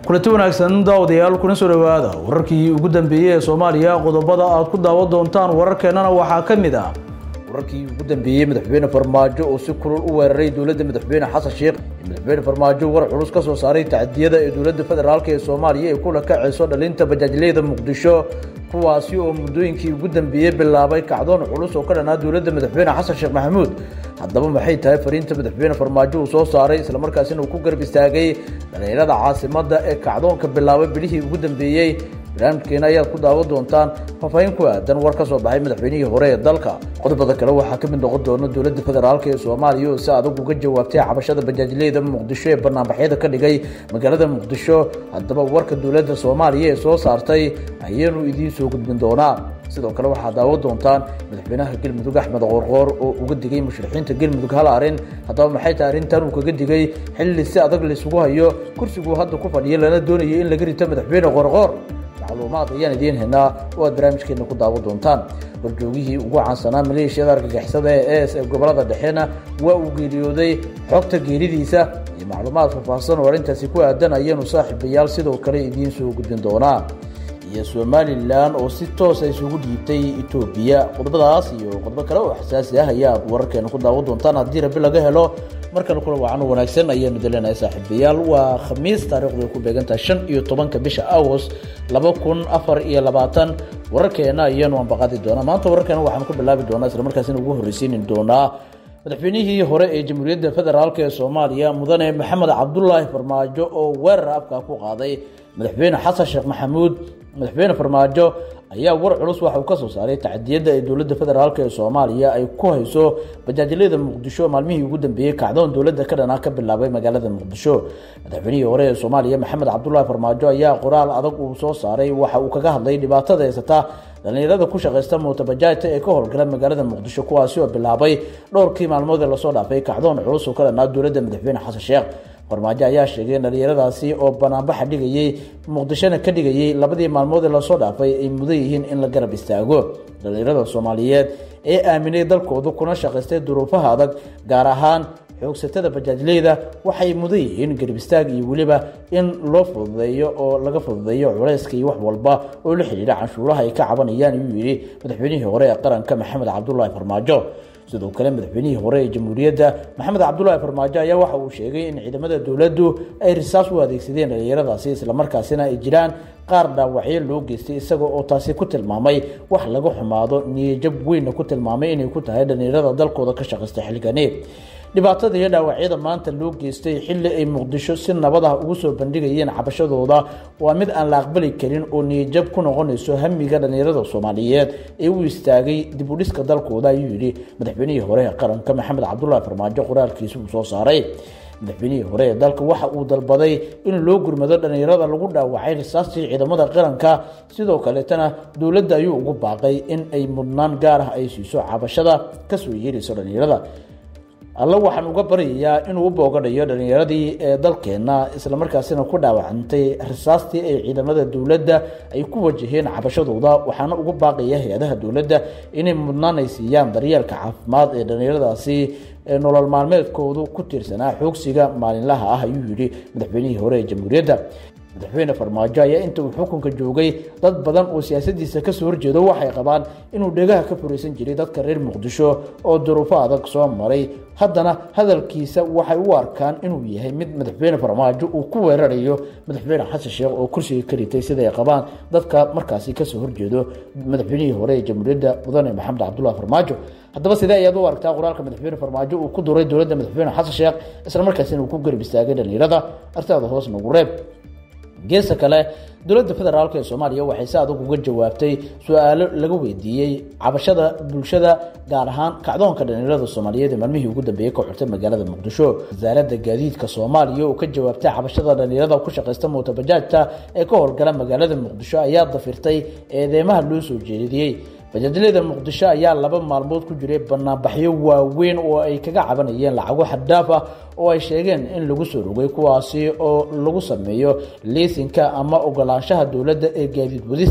kulanti wanaagsan daawadayaal kuna soo dhowaada wararkii ugu dambeeyey ee soomaaliya qodobada aad ku daawan doontaan wararkeennana waxaa ka mid ah wararkii ugu dambeeyey madaxweyne farmaajo oo si kulul u weeraray dowladda madaxweyne xasan sheekh madaxweyne farmaajo war culus ka soo saaray tacdiyada ee dowladda federaalk ee soomaaliya ay kula kacayso dhalinta bajaajleyda muqdisho kuwaasi oo muddooyinkii ugu dambeeyey bilaabay kacdoon culus oo ka dhanaa dowladda madaxweyne xasan sheekh maxamuud haddaba maxay tahay fariinta madaxweyne farmaajo uu soo saaray islamarkaasina uu ku garab istaagay dhalinyarada caasimadda ee kacdoonka bilaabay bilihii ugu dambeeyey barnaamijkeena ayaad ku daawan doontaan faahfaahin ku aadan war ka soo baxay madaxweynihii hore ee dalka qodobada kale waxaa ka mid noqon doona dowladda federaalk ee soomaaliya oo si adag uga jawaabtay cabashada bajaajleyda muqdisho ee banaanbaxyada ka dhigay magaalada muqdisho haddaba warka dowladda soomaaliya ee soo saartay ayaanu idiin soo gudbin doonaa sidoo kale waxaad daawan doontaan madaxweynaha galmudug axmed qoorqoor oo uga digay mushrixiinta galmudug hal arrin haddaba maxay tahay arrintan uu kaga digay xilli si adag laysugu hayo kursiguu hadda ku fadhiya lana doonayo in laga rito madaxweyne qoorqoor macluumaad ayaan idiin haynaa oo aad barnaamijkeena ku daawan doontaan warjoogihii ugu caansanaa maleeshiyada argagixisada ee es ee gobolada dhexena waa uu geeriyooday xogta geeridiisa iyo macluumaad faahfaahsan oo arrintaasi ku aadan ayaanu saaxiibayaal sidoo kale idiin soo gudbin doonaa iyo somalilan oo si toosa isugu dhiibtay etoobiya qodobadaas iyo qodobo kale oo xasaasi ah ayaad wararkeena ku daawan doontaan haddii rabi laga helo markale kula wacan wanaagsan ayaanu daleenahay saaxiibayaal waa khamiis taarikhdu ay ku beegantahay shan iyo tobanka bisha agost laba kun afar iyo labaatan wararkeena ayaanu ambaqaadi doonaa maanta wararkeena waxaanu ku bilaabi doonaa islamarkaasina ugu horreysiini doonaa madaxweynihii hore ee jamhuuriyadda federaalk ee soomaaliya mudane maxamed cabdulaahi farmaajo oo weerar afka ku qaaday madaxweyne xasan sheekh maxamuud madaxweyne farmaajo ayaa war culus waxa uu ka soo saaray tacdiyadda ee dowladda federaalk ee soomaaliya ay ku hayso bajaajilada muqdisho maalmihii ugu dambeeyey kacdoon dowladda ka dhanaa ka bilaabay magaalada muqdisho madaxweynihii hore ee soomaaliya maxamed cabdulaahi farmaajo ayaa qoraal adag uu soo saaray waxa uu kaga hadlay dhibaatada haysata dhalinyarada ku shaqaysta mootabajaajta ee ka howlgala magaalada muqdisho kuwaasi oo bilaabay dhowrkii maalmood ee lasoo dhaafay kacdoon culus oo ka dhanaa dowladda madaxweyne xasan sheekh farmaajo ayaa sheegay in dhalinyaradaasi oo banaanbaxa dhigayey muqdishona ka dhigayey labadii maalmood ee lasoo dhaafay ay mudan yihiin in la garab istaago dhalinyarada soomaaliyeed ee aaminay dalkooda kuna shaqaystay duruufaha adag gaar ahaan xoogsatada bajaajleyda waxay mudan yihiin garab istaag iyo weliba in loo fududeeyo oo laga fududeeyo culayska iyo wax walba oo la xidhiidha canshuuraha ay ka cabanayaan ayuu yidhi madaxweynihii hore ee qaranka maxamed cabdulaahi farmaajo sidoo kale madaxweynihii hore ee jamhuuriyadda maxamed cabdulaahi farmaajo ayaa waxa uu sheegay in ciidamada dowladdu ay risaas u adeegsadeen dhalinyaradaasi islamarkaasina ay jiraan qaar dhaawacyo loo geystay isaga oo taasi ku tilmaamay wax laga xumaado niyajab weynna ku tilmaamay inay ku tahay dhalinyarada dalkooda ka shaqaysta xilligani dhibaatada iyo dhaawacyada maanta loo geystay xilli ay muqdisho si nabad ah ugu soo bandhigayeen cabashadooda waa mid aan la aqbali karin oo niyajab ku noqonayso hamiga dhalinyarada soomaaliyeed ee u istaagay dib u dhiska dalkooda ayuu yidhi madaxweynihii hore ee qaranka maxamed cabdulaahi farmaajo qoraalkiisa uu soo saaray madaxweynihii hore ee dalka waxa uu dalbaday in loo gurmado dhalinyarada lagu dhaawacay risaastii ciidamada qaranka sidoo kaleetana dowladda ayuu ugu baaqay in ay mudnaan gaar ah ay siiso cabashada kasoo yeerayso dhalinyarada alla waxaan uga baryayaa inuu u boogadhayo dhalinyaradii ee dalkeenna islamarkaasina ku dhaawacantay risaastii ay ciidamada dowladda ay ku wajaheen cabashadooda waxaana ugu baaqaya hay-adaha dowladda inay mudnaan ay siiyaan daryeelka caafimaad ee dhalinyaradaasi ee nolol maalmeedkoodu ku tiirsanaa xoogsiga maalinlaha ah ayuu yidhi madaxweynihii hore ee jamhuuriyadda madaxweyne farmaajo ayaa inta uu xukunka joogay dad badan oo siyaasadiisa kasoo horjeedo waxay qabaan inuu dhegaha ka furaysan jiray dadka reer muqdisho oo duruufo adag soo maray haddana hadalkiisa waxay u arkaan inuu yahay mid madaxweyne farmaajo uu ku weerarayo madaxweyne xasan sheekh oo kursiga ka ritay siday qabaan dadka markaasi kasoo horjeedo madaxweynihii hore ee jamhuuriyadda mudane maxamed cabdulaahi farmaajo haddaba sidee ayaad u aragtaa qoraalka madaxweyne farmaajo uu ku duray dowladda madaxweyne xasan sheekh islamarkaasina uu ku garab istaagay dhalinyarada artaada hoos nagu reeb geesta kale dowladda federaalk ee soomaaliya waxay si adag uga jawaabtay su-aalo laga weydiiyey cabashada bulshada gaar ahaan kacdoonka dhalinyarada soomaaliyeed ee maalmihii ugu dambeeyey ka xurtay magaalada muqdisho wasaaradda gaadiidka soomaaliya oo ka jawaabtay cabashada dhalinyarada ku shaqaysta mootabajaajta ee ka howlgala magaalada muqdisho ayaa dafirtay eedeymaha loo soo jeediyey bajaajlada muqdisho ayaa laba maalmood ku jiray banaanbaxyo waaweyn oo ay kaga cabanayeen lacago xaddaaf ah oo ay sheegeen in lagu soo rogay kuwaasi oo lagu sameeyo liisinka ama ogolaanshaha dowladda ee gaadiid wadista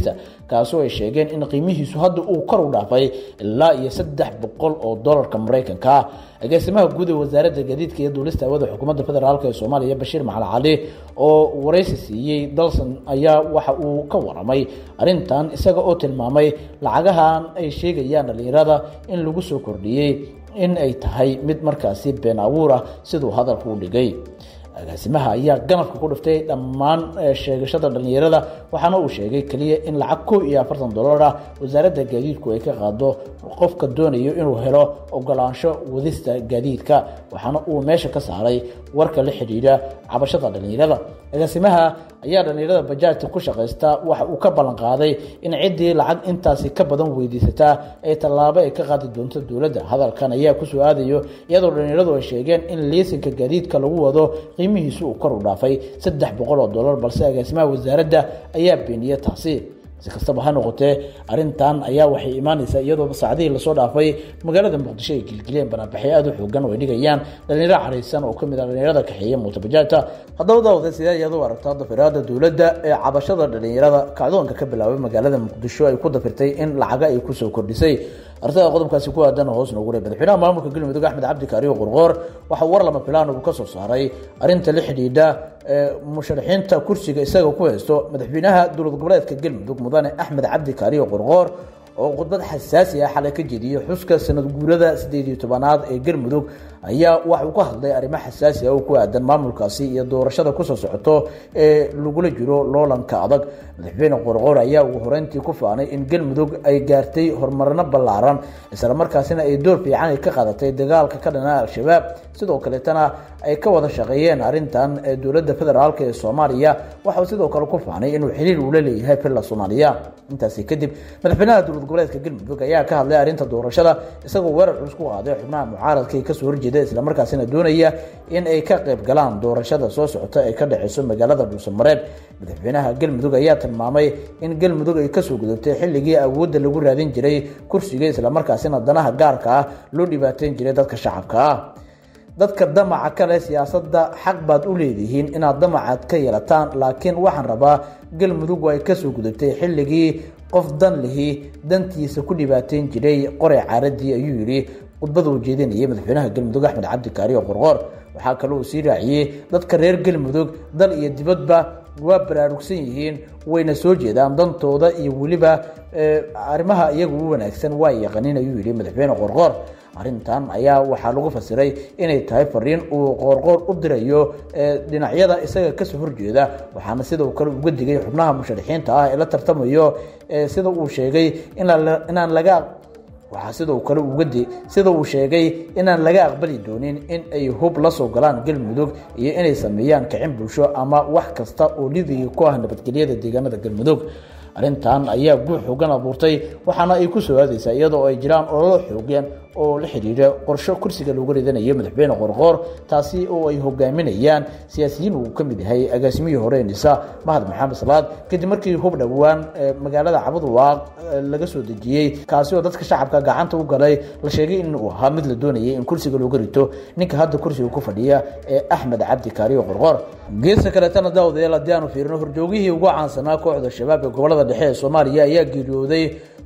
kaasoo ay sheegeen in qiimihiisu hadda uu kor u dhaafay ilaa iyo saddex boqol oo dolarka maraykanka ah agaasimaha guud ee wasaaradda gaadiidka iyo duulista hawada xukuumadda federaalk ee soomaaliya bashiir macali cali oo waraysi siiyey dalson ayaa waxa uu ka waramay arrintan isaga oo tilmaamay lacagahan ay sheegayaan dhallinyarada in lagu soo kordhiyey in ay tahay mid markaasi been abuur ah siduu hadalka u dhigay agaasimaha ayaa ganafka ku dhiftay dhammaan sheegashada dhallinyarada waxaana uu sheegay keliya in lacag koo iyo afartan dollar ah wasaaradda gaadiidku ay ka qaado qofka doonayo inuu helo ogolaansho wadista gaadiidka waxaana uu meesha ka saaray warka la xidhiidha cabashada dhallinyarada agaasimaha ayaa dhallinyarada bajaajta ku shaqaysta waxa uu ka ballan qaaday in ciddii lacag intaasi ka badan weydiisataa ay tallaabo ay ka qaadi doonto dowladda hadalkan ayaa kusoo aadayo iyadoo dhallinyaradu ay sheegeen in liisinka gaadiidka lagu wado qiimihiisu uu kor u dhaafay saddex boqol oo dollar balse agaasimaha wasaaradda ayaa beeniyey taasi si kastaba ha noqotee arrintan ayaa waxay imaanaysaa iyadoo saacadihii lasoo dhaafay magaalada muqdisho ay gilgileen banaanbaxyo aada u xoogan oo ay dhigayaan dhallinyaro caraysan oo kamid ah dhallinyarada kaxeeya mootobajaajta haddaba daawade sidee ayaad u aragtaa dafiraada dowladda ee cabashada dhallinyarada kacdoonka ka bilaabay magaalada muqdisho ay ku dafirtay in lacaga ay kusoo kordhisay artada qodobkaasi ku aadan hoos noogu re madaxweynaha maamulka galmudug axmed cabdi kaariyo qorqoor waxa war lama filaan uu ka soo saaray arrinta la xidhiidha musharaxiinta kursiga isaga ku haysto madaxweynaha dowlad goboleedka galmudug mudane axmed cabdi kaariyo qorqoor oo khudbad xasaasi ah xalay ka jeediyey xuska sanad guurada sideed iyo tobanaad ee galmudug ayaa waxa uu ka hadlay arrimo xasaasi ah oo ku aadan maamulkaasi iyo doorashada kusoo socoto ee lagula jiro loolanka adag madaxweyne qorqoor ayaa ugu horeyntii ku faanay in galmudug ay gaartay horumarno ballaaran islamarkaasina ay door fiican ay ka qaadatay dagaalka ka dhana al-shabaab sidoo kaleetana ay ka wada shaqeeyeen arrintan ee dowladda federaalk ee soomaaliya waxauu sidoo kale ku faanay inuu xiriir ula leeyahay villa soomaaliya intaasi kadib madaxweynaha dowlad goboleedka galmudug ayaa ka hadlay arrinta doorashada isagoo weerar culus ku qaaday xubnaha mucaaradka ee kasoo horjeeda islamarkaasina doonaya in ay ka qayb galaan doorashada soo socota ee ka dhexeyso magaalada dhuusamareeb madaxweynaha galmudug ayaa tilmaamay in galmudug ay kasoo gudubtay xilligii awoodda lagu raadin jiray kursiga islamarkaasina danaha gaarka ah loo dhibaateyn jiray dadka shacabka ah dadka damaca kale siyaasadda xaq baad u leedihiin inaad damacaad ka yeelataan laakiin waxaan rabaa galmudug ay kasoo gudubtay xilligii qof dan lihi dantiisa ku dhibaateyn jiray qoray caaradii ayuu yidhi khudbada uu jeedinayay madaxweynaha galmudug axmed cabdi kaariyo qorqoor waxaa kale uu sii raaciyey dadka reer galmudug dal iyo dibadba waa baraarugsan yihiin wayna soo jeedaan dantooda iyo weliba arrimaha iyagu u wanaagsan waa yaqanin ayuu yidhi madaxweyne qorqoor arrintan ayaa waxaa lagu fasiray inay tahay fariin uu qoorqoor u dirayo dhinacyada isaga kasoo horjeeda waxaana sidoo kale uga digay xubnaha musharaxiinta ah ee la tartamayo sida uu sheegay inaan laga waxaa sidoo kale ugadi sida uu sheegay inaan laga aqbali doonin in ay hub la soo galaan galmudug iyo inay sameeyaan kicin bulsho ama wax kasta oo lidigi ku ah nabadgelyada deegaanada galmudug arrintan ayaa guux xoogan abuurtay waxaana ay ku soo aadaysaa iyadoo ay jiraan ololo xoogeen oo la xidhiidha qorsho kursiga looga ridanayo madaxweyne qorqoor taasi oo ay hogaaminayaan siyaasiyiin uu ka mid yahay agaasimihii hore nisa mahad maxamed salaad kadib markii hub dhowaan magaalada cabudwaaq laga soo dejiyey kaasi oo dadka shacabka gacanta u galay la sheegay in uu ahaa mid la doonayay in kursiga looga rito ninka hadda kursiga ku fadhiya ee axmed cabdi kaariyo qorqoor geesta kaleetana daawadayaal haddii aanu fiirino horjoogihii ugu caansanaa kooxda shabaab ee gobolada dhexe ee soomaaliya ayaa geeriyooday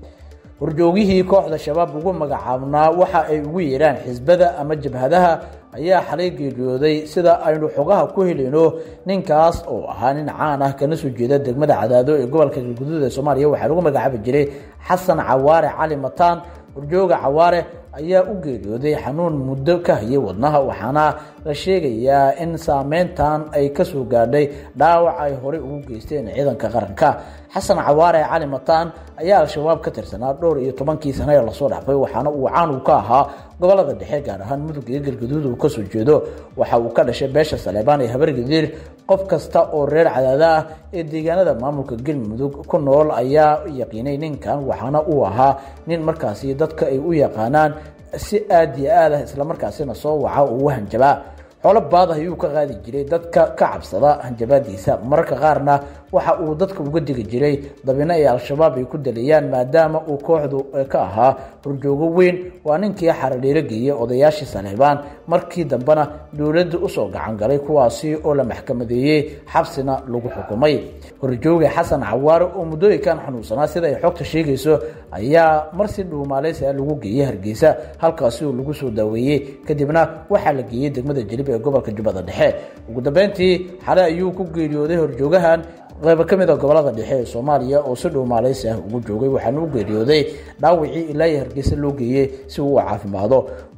horjoogihii kooxda shabaab ugu magacaabnaa waxa ay ugu yeedhaan xisbada ama jabhadaha ayaa xalay geeriyooday sida aynu xogaha ku helayno ninkaas oo ahaa nin caan ah kana soo jeeda degmada cadaado ee gobolka galguduud ee soomaaliya waxaa lagu magacaabi jiray xasan cawaare cali mataan horjooga cawaare ayaa u geeriyooday xanuun muddo ka hayay wadnaha waxaana la sheegayaa in saameyntan ay kasoo gaadhay dhaawac ay horey ugu geysteen ciidanka qaranka xasan cawaare cali mataan ayaa al-shabaab ka tirsanaa dhowr iyo tobankii sano ee lasoo dhaafay waxaana uu caan uu ka ahaa gobolada dhexe gaar ahaan mudug iyo galgaduud uu kasoo jeedo waxa uu ka dhashay beesha saleebaan ee habargadiir qof kasta oo reer cadaada ah ee deegaanada maamulka galmudug ku nool ayaa yaqiinay ninkan waxaana uu ahaa nin markaasi dadka ay u yaqaanaan si aad iyo aad ah islamarkaasina soo waca oo u hanjabaa xoolo baad ah ayuu ka qaadi jiray dadka ka cabsada hanjabaadiisa mararka qaarna waxa uu dadka uga digi jiray dabino ay al-shabaab ay ku daliyaan maadaama uu kooxdu ka ahaa horjoogo weyn waa ninkii xaradhiiro geeyey odayaashii saleebaan markii dambena dowladda usoo gacan galay kuwaasi oo la maxkamadeeyey xabsina lagu xukumay horjooga xasan cawaare oo muddooyinkan xanuunsanaa sida ay xogta sheegayso ayaa marsi dhuumaaleysi ah lagu geeyey hargeysa halkaasi oo lagu soo daaweeyey kadibna waxaa la geeyey degmada jilib ee gobolka jubbada dhexe ugu dambeyntii xale ayuu ku geeriyooday horjoogahan qaybo ka mid a gobolada dhexe ee soomaaliya oo si dhuumaaleysi ah ugu joogay waxaana u geeriyooday dhaawicii ilaa iyo hargeysa loo geeyey si uu u caafimaado